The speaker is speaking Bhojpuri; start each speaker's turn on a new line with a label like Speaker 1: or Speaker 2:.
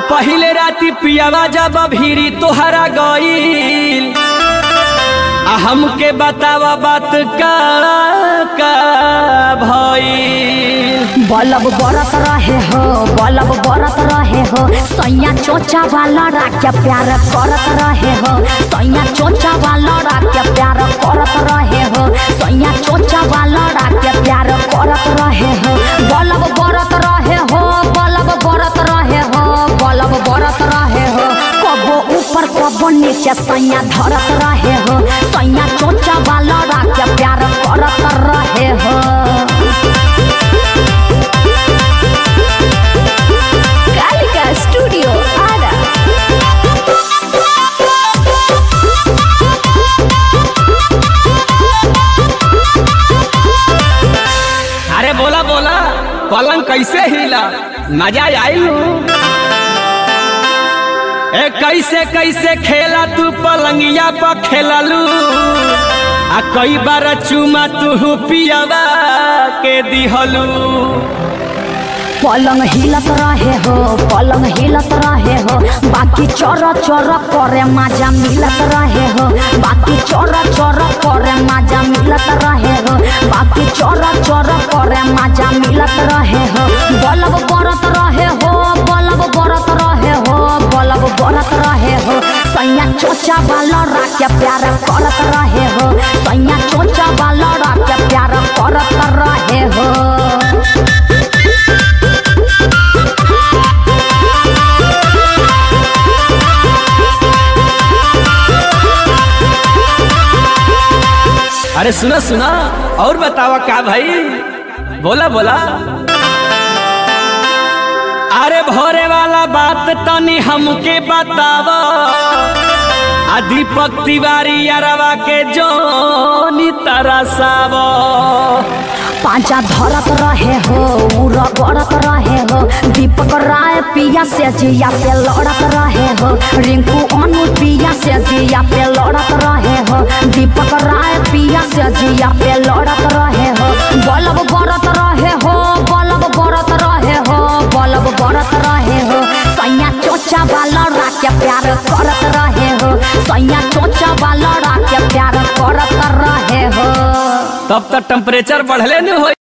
Speaker 1: पहिले राती पियावा जब भीरी तोहरा गईल आ हमके बतावा बात का का भईल
Speaker 2: बलब बरत रहे हो बलब बरत रहे हो सैया चोचा वाला राख्या प्यार करत रहे हो सैया चोचा वाला राख्या प्यार करत रहे हो सैया चोचा वाला राख्या प्यार करत रहे हो बलब बरत रहे हो बलब बरत रहे हो बलब बरत रहे हो कबो ऊपर कबो नीचे सैया धरत रहे हो सैया चोचा वाला राख्या प्यार करत रहे हो Calica Studio Ada.
Speaker 1: अरे बोला बोला पलंग कैसे हिला मजा आइल ए कैसे कैसे खेला तू पलंगिया पर खेललू आ कई बार चुमा तू पियावा के दिहलू
Speaker 2: पलंग हिलत रहे हो पलंग हिलत रहे हो बाकी चोर चोर करे मजा मिलत रहे हो बाकी चोर चोर करे मजा मिलत रहे हो बाकी चोर चोर करे मजा मिलत रहे हो बलब बरत रहे हो बलब बरत रहे हो बलब बरत रहे हो सैया चोचा वाला राख्या प्यार करत रहे हो सैया चोचा वाला राख्या प्यार करत रहे हो
Speaker 1: अरे सुना सुना और बतावा का भाई बोला बोला अरे भोरे वाला बात तनी हमके बतावा आ दीपक तिवारी अरवा के जोनी तरसावा
Speaker 2: पांचा धरत रहे हो उड़ गड़त रहे हो दीपक राय पिया से जिया पे लड़त रहे हो रिंकू अनु पिया से जिया पे लड़त रहे हो दीपक राय पिया से जिया पे लड़त रहे हो बलब बरत रहे हो बलब बरत रहे हो बलब बरत रहे हो सैया चोचा वाला राख्या प्यार करत रहे हो सैया चोचा वाला राख्या प्यार करत रहे हो
Speaker 1: तब तक टेम्परेचर बढ़ले न हो